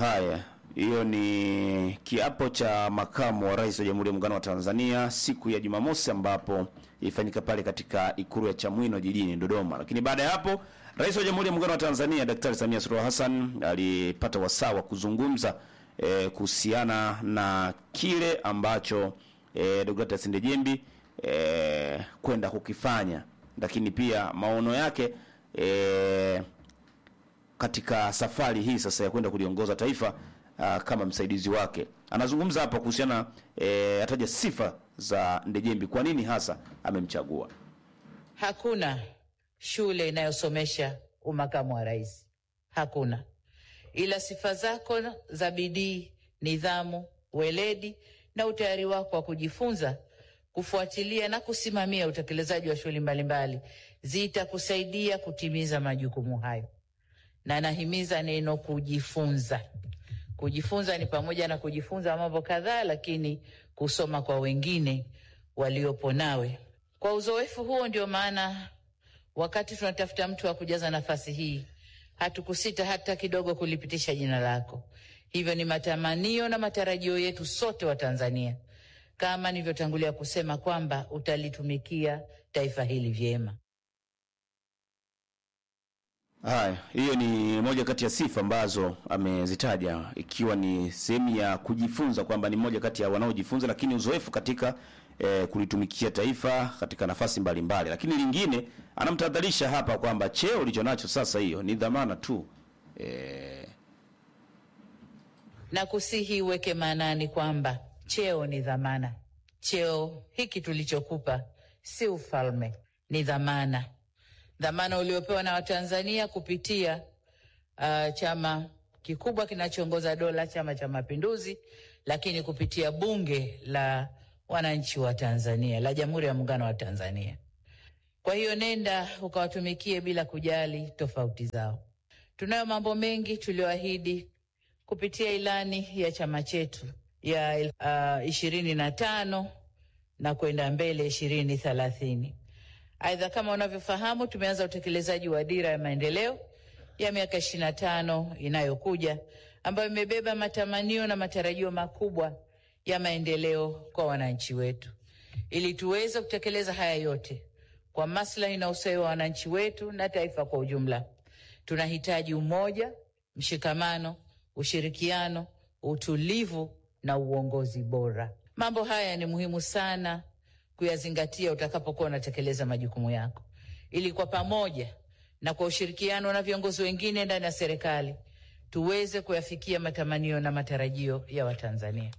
Haya, hiyo ni kiapo cha makamu wa rais wa Jamhuri ya Muungano wa Tanzania siku ya Jumamosi, ambapo ilifanyika pale katika ikulu ya Chamwino jijini Dodoma. Lakini baada ya hapo, rais wa Jamhuri ya Muungano wa Tanzania Daktari Samia Suluhu Hassan alipata wasaa wa kuzungumza eh, kuhusiana na kile ambacho eh, Deogratias Ndejembi eh, kwenda kukifanya, lakini pia maono yake eh, katika safari hii sasa ya kwenda kuliongoza taifa uh, kama msaidizi wake. Anazungumza hapa kuhusiana eh, ataja sifa za Ndejembi, kwa nini hasa amemchagua. Hakuna shule inayosomesha umakamu wa rais, hakuna. Ila sifa zako za bidii, nidhamu, weledi na utayari wako wa kujifunza, kufuatilia na kusimamia utekelezaji wa shughuli mbalimbali zitakusaidia kutimiza majukumu hayo na nahimiza neno kujifunza. Kujifunza ni pamoja na kujifunza mambo kadhaa, lakini kusoma kwa wengine waliopo nawe. Kwa uzoefu huo, ndio maana wakati tunatafuta mtu wa kujaza nafasi hii hatukusita hata kidogo kulipitisha jina lako. Hivyo ni matamanio na matarajio yetu sote wa Tanzania, kama nilivyotangulia kusema kwamba utalitumikia taifa hili vyema. Haya, hiyo ni moja kati ya sifa ambazo amezitaja ikiwa ni sehemu ya kujifunza, kwamba ni moja kati ya wanaojifunza, lakini uzoefu katika eh, kulitumikia taifa katika nafasi mbalimbali. Lakini lingine anamtahadharisha hapa kwamba cheo ulicho nacho sasa, hiyo ni dhamana tu eh, na kusihi uweke maanani kwamba cheo ni dhamana. Cheo hiki tulichokupa si ufalme, ni dhamana, dhamana uliopewa na Watanzania kupitia uh, chama kikubwa kinachoongoza dola, Chama cha Mapinduzi, lakini kupitia Bunge la Wananchi wa Tanzania la Jamhuri ya Muungano wa Tanzania. Kwa hiyo nenda ukawatumikie bila kujali tofauti zao. Tunayo mambo mengi tuliyoahidi kupitia ilani ya chama chetu ya ishirini na tano na kwenda mbele ishirini thelathini. Aidha, kama unavyofahamu, tumeanza utekelezaji wa dira ya maendeleo ya miaka ishirini na tano inayokuja ambayo imebeba matamanio na matarajio makubwa ya maendeleo kwa wananchi wetu. Ili tuweze kutekeleza haya yote kwa maslahi na ustawi wa wananchi wetu na taifa kwa ujumla, tunahitaji umoja, mshikamano, ushirikiano, utulivu na uongozi bora. Mambo haya ni muhimu sana kuyazingatia utakapokuwa unatekeleza majukumu yako, ili kwa pamoja na kwa ushirikiano na viongozi wengine ndani ya serikali tuweze kuyafikia matamanio na matarajio ya Watanzania.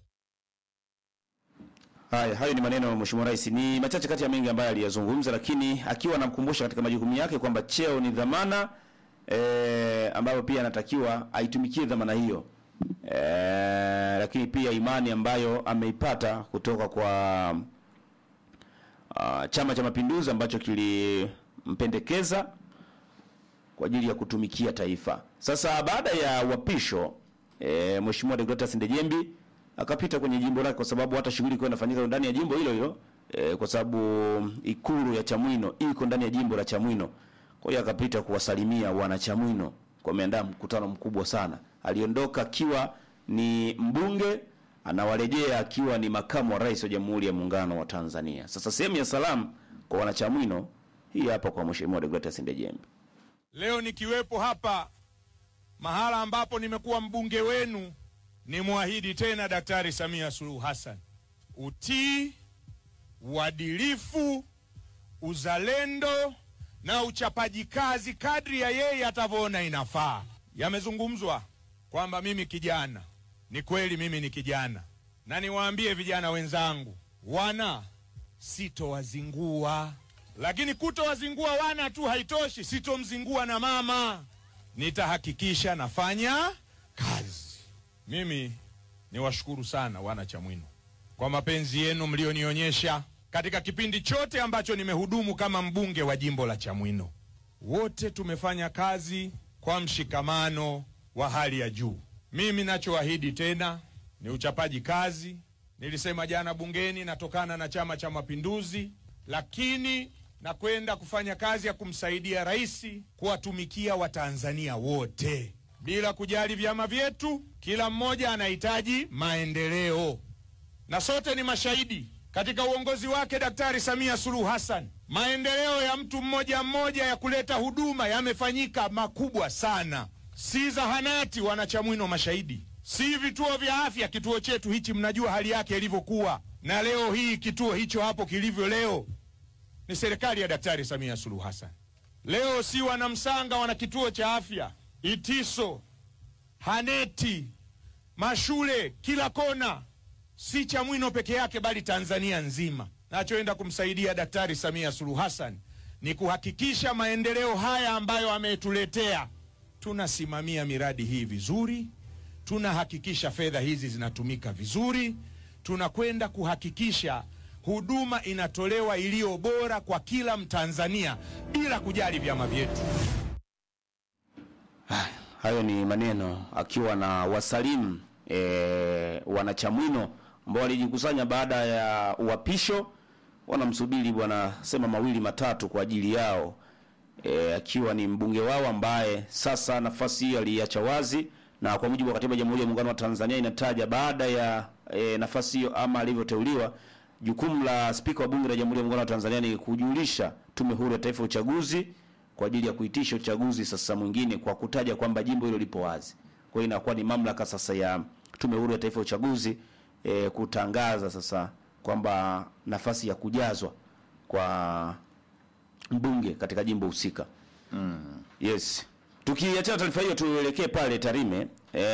Haya, hayo ni maneno ya Mheshimiwa Rais. Ni machache kati ya mengi ambayo aliyazungumza, lakini akiwa anamkumbusha katika majukumu yake kwamba cheo ni dhamana e, ambayo pia anatakiwa aitumikie dhamana hiyo e, lakini pia imani ambayo ameipata kutoka kwa uh, Chama cha Mapinduzi ambacho kilimpendekeza kwa ajili ya kutumikia taifa. Sasa baada ya uapisho e, Mheshimiwa Deogratias Ndejembi akapita kwenye jimbo lake kwa sababu hata shughuli ilikuwa inafanyika ndani ya jimbo hilo hilo e, kwa sababu ikulu ya Chamwino iko ndani ya jimbo la Chamwino. Kwa hiyo akapita kuwasalimia wana Chamwino, kwa ameandaa mkutano mkubwa sana. Aliondoka akiwa ni mbunge, anawarejea akiwa ni makamu wa rais wa Jamhuri ya Muungano wa Tanzania. Sasa sehemu ya salamu kwa wana Chamwino hii hapa kwa Mheshimiwa Deogratias Ndejembi. Leo nikiwepo hapa mahala ambapo nimekuwa mbunge wenu ni mwahidi tena Daktari Samia Suluhu Hassan utii, uadilifu, uzalendo na uchapaji kazi kadri ya yeye atavyoona inafaa. Yamezungumzwa kwamba mimi kijana, ni kweli mimi ni kijana, na niwaambie vijana wenzangu, wana sitowazingua, lakini kutowazingua wana tu haitoshi, sitomzingua na mama. Nitahakikisha nafanya kazi. Mimi niwashukuru sana wana Chamwino kwa mapenzi yenu mlionionyesha katika kipindi chote ambacho nimehudumu kama mbunge wa jimbo la Chamwino. Wote tumefanya kazi kwa mshikamano wa hali ya juu. Mimi nachoahidi tena ni uchapaji kazi. Nilisema jana bungeni, natokana na Chama cha Mapinduzi, lakini na kwenda kufanya kazi ya kumsaidia rais kuwatumikia Watanzania wote bila kujali vyama vyetu. Kila mmoja anahitaji maendeleo, na sote ni mashahidi katika uongozi wake Daktari Samia Suluhu Hassan, maendeleo ya mtu mmoja mmoja ya kuleta huduma yamefanyika makubwa sana. Si zahanati, wanachamwino mashahidi, si vituo vya afya. Kituo chetu hichi mnajua hali yake ilivyokuwa, na leo hii kituo hicho hapo kilivyo leo ni serikali ya Daktari Samia Suluhu Hassan. Leo si wanamsanga wana kituo cha afya Itiso, Haneti, mashule kila kona, si Chamwino peke yake, bali Tanzania nzima. Nachoenda kumsaidia Daktari Samia Suluhu Hassan ni kuhakikisha maendeleo haya ambayo ametuletea, tunasimamia miradi hii vizuri, tunahakikisha fedha hizi zinatumika vizuri, tunakwenda kuhakikisha huduma inatolewa iliyo bora kwa kila Mtanzania bila kujali vyama vyetu. Hayo ni maneno akiwa na wasalimu e, wanachamwino ambao walijikusanya baada ya uapisho, wanamsubiri bwana sema mawili matatu kwa ajili yao e, akiwa ni mbunge wao ambaye sasa nafasi hiyo aliacha wazi, na kwa mujibu wa katiba ya Jamhuri ya Muungano wa Tanzania inataja baada ya e, nafasi hiyo ama alivyoteuliwa, jukumu la spika wa bunge la Jamhuri ya Muungano wa Tanzania ni kujulisha Tume Huru ya Taifa ya Uchaguzi kwa ajili ya kuitisha uchaguzi sasa mwingine kwa kutaja kwamba jimbo hilo lipo wazi. Kwa hiyo inakuwa ni mamlaka sasa ya Tume Huru ya Taifa ya Uchaguzi e, kutangaza sasa kwamba nafasi ya kujazwa kwa mbunge katika jimbo husika. Yes. Tukiachana taarifa hiyo tuelekee pale Tarime.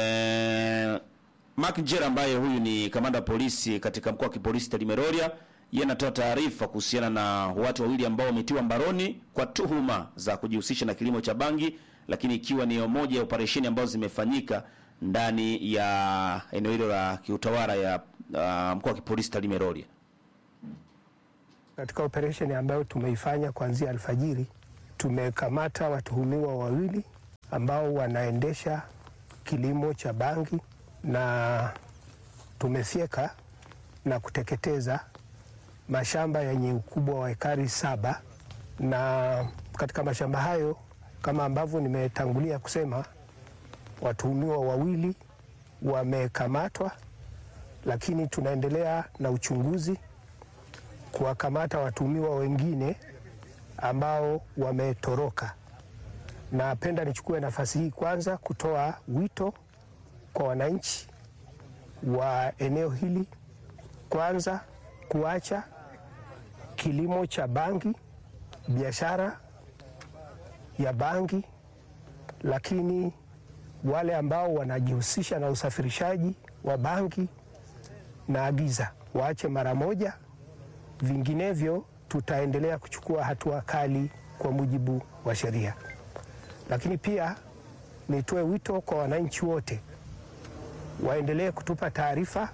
E, Mark Njera ambaye huyu ni kamanda wa polisi katika mkoa wa kipolisi Tarime Rorya, yeye anatoa taarifa kuhusiana na watu wawili ambao wametiwa mbaroni kwa tuhuma za kujihusisha na kilimo cha bangi, lakini ikiwa ni moja ya operesheni ambazo zimefanyika ndani ya eneo hilo la kiutawala ya uh, mkoa wa kipolisi Tarime Rorya. Katika operesheni ambayo tumeifanya kuanzia alfajiri, tumekamata watuhumiwa wawili ambao wanaendesha kilimo cha bangi na tumefyeka na kuteketeza mashamba yenye ukubwa wa ekari saba, na katika mashamba hayo kama ambavyo nimetangulia kusema, watuhumiwa wawili wamekamatwa, lakini tunaendelea na uchunguzi kuwakamata watuhumiwa wengine ambao wametoroka. Napenda nichukue nafasi hii kwanza kutoa wito kwa wananchi wa eneo hili, kwanza kuacha kilimo cha bangi, biashara ya bangi, lakini wale ambao wanajihusisha na usafirishaji wa bangi na agiza waache mara moja, vinginevyo tutaendelea kuchukua hatua kali kwa mujibu wa sheria. Lakini pia nitoe wito kwa wananchi wote waendelee kutupa taarifa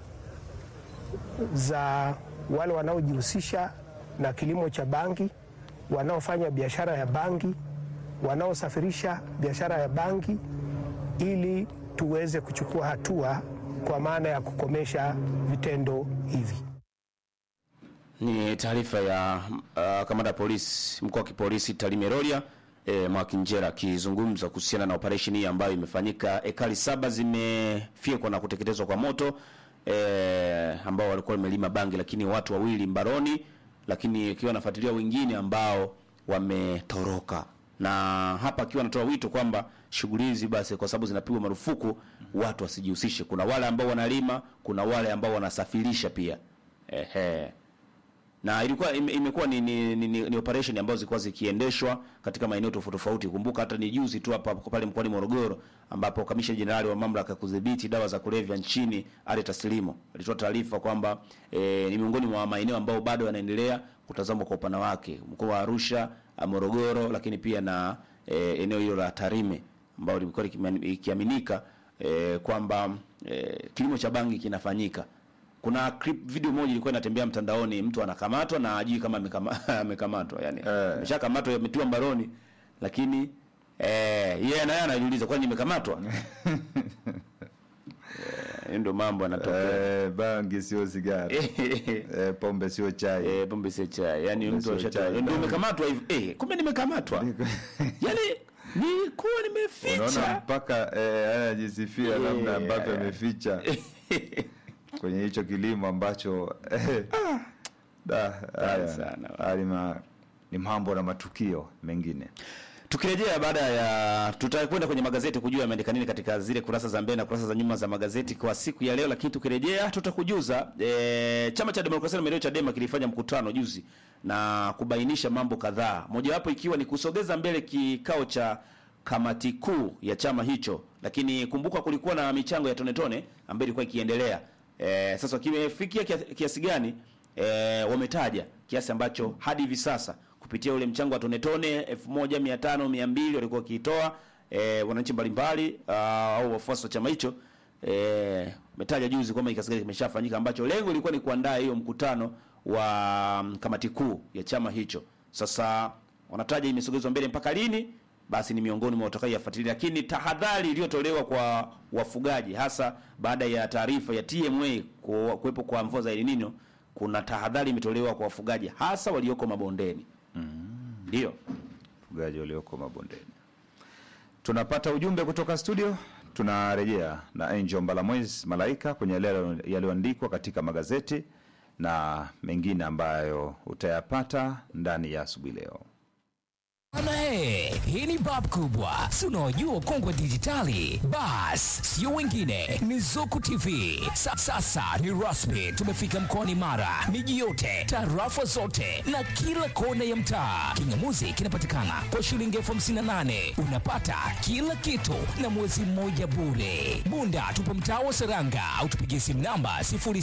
za wale wanaojihusisha na kilimo cha bangi, wanaofanya biashara ya bangi, wanaosafirisha biashara ya bangi, ili tuweze kuchukua hatua kwa maana ya kukomesha vitendo hivi. Ni taarifa ya uh, kamanda wa polisi mkoa wa kipolisi Tarime Rorya e, Mwakinjera akizungumza kuhusiana na operesheni hii ambayo imefanyika. Ekari saba zimefyekwa na kuteketezwa kwa moto e, ambao walikuwa wamelima bangi, lakini watu wawili mbaroni, lakini ikiwa nafuatilia wengine ambao wametoroka, na hapa akiwa anatoa wito kwamba shughuli hizi basi, kwa sababu zinapigwa marufuku, watu wasijihusishe. Kuna wale ambao wanalima, kuna wale ambao wanasafirisha pia ehe na ilikuwa ime, imekuwa ni, ni, ni, ni, ni operation ambazo zilikuwa zikiendeshwa katika maeneo tofauti tofauti. Kumbuka hata ni juzi tu hapa pale mkoani Morogoro ambapo kamishna jenerali wa mamlaka ya kudhibiti dawa za kulevya nchini Ali Taslimo alitoa taarifa kwamba e, ni miongoni mwa maeneo ambayo bado yanaendelea kutazamwa kwa upana wake, mkoa wa Arusha, Morogoro, lakini pia na e, eneo hilo la Tarime ambao limekuwa ikiaminika e, kwamba e, kilimo cha bangi kinafanyika kuna clip video moja ilikuwa inatembea mtandaoni, mtu anakamatwa na ajui kama amekama, amekamatwa yani ameshakamatwa eh, ametiwa mbaroni, lakini eh, yeye naye anajiuliza kwani nimekamatwa? eh, ndio mambo yanatokea. Eh, bangi sio sigara. Eh, pombe sio chai. Eh, pombe sio chai. Yani Pombe mtu sio ashata chai, ndio bangi. umekamatwa hivi. Eh, kumbe nimekamatwa. yani nilikuwa unaona nimeficha mpaka eh, anajisifia namna Yeah. ambavyo ameficha kwenye hicho kilimo ambacho eh, da, haya, sana. haya ni ma- ni mambo na matukio mengine tukirejea baada ya tutakwenda kwenye magazeti kujua yameandika nini katika zile kurasa za mbele na kurasa za nyuma za magazeti kwa siku ya leo lakini tukirejea tutakujuza e, chama cha demokrasia na maendeleo chadema kilifanya mkutano juzi na kubainisha mambo kadhaa mojawapo ikiwa ni kusogeza mbele kikao cha kamati kuu ya chama hicho lakini kumbuka kulikuwa na michango ya tone tone ambayo ilikuwa ikiendelea e, sasa kimefikia kia- kiasi gani e, wametaja kiasi ambacho hadi hivi sasa kupitia ule mchango wa tone tone 1500 200 walikuwa wakiitoa e, wananchi mbalimbali ah, au wafuasi wa chama hicho eh, umetaja juzi kwamba kiasi gani kimeshafanyika ambacho lengo lilikuwa ni kuandaa hiyo mkutano wa mm, kamati kuu ya chama hicho. Sasa wanataja imesogezwa mbele mpaka lini? Basi ni miongoni mwa watakaoyafuatilia, lakini tahadhari iliyotolewa kwa wafugaji hasa baada ya taarifa ya TMA ku- kuwepo kwa mvua za El Nino, kuna tahadhari imetolewa kwa wafugaji hasa walioko mabondeni. Ndio. fugaji walioko mabondeni. Tunapata ujumbe kutoka studio, tunarejea na Angel Mbalamwezi Malaika kwenye yale yaliyoandikwa katika magazeti na mengine ambayo utayapata ndani ya asubuhi leo. Bana he, hii ni bab kubwa, si unaojua kongwe dijitali. Bas, sio wengine, ni Zuku TV. Sa, sasa ni rasmi, tumefika mkoani Mara, miji yote, tarafa zote na kila kona ya mtaa. Kingamuzi kinapatikana kwa shilingi elfu hamsini na nane unapata kila kitu na mwezi mmoja bure. Bunda tupo mtaa wa Seranga au tupigie simu namba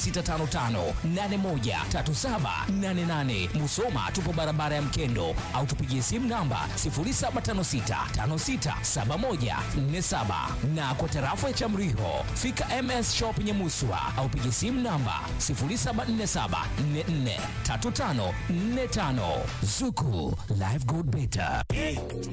0655813788. Musoma tupo barabara ya Mkendo au tupigie simu namba 0756567147 na kwa tarafa ya Chamriho fika MS Shop Nyamuswa au pigie simu namba 0747443545. Zuku Live Gold Beta.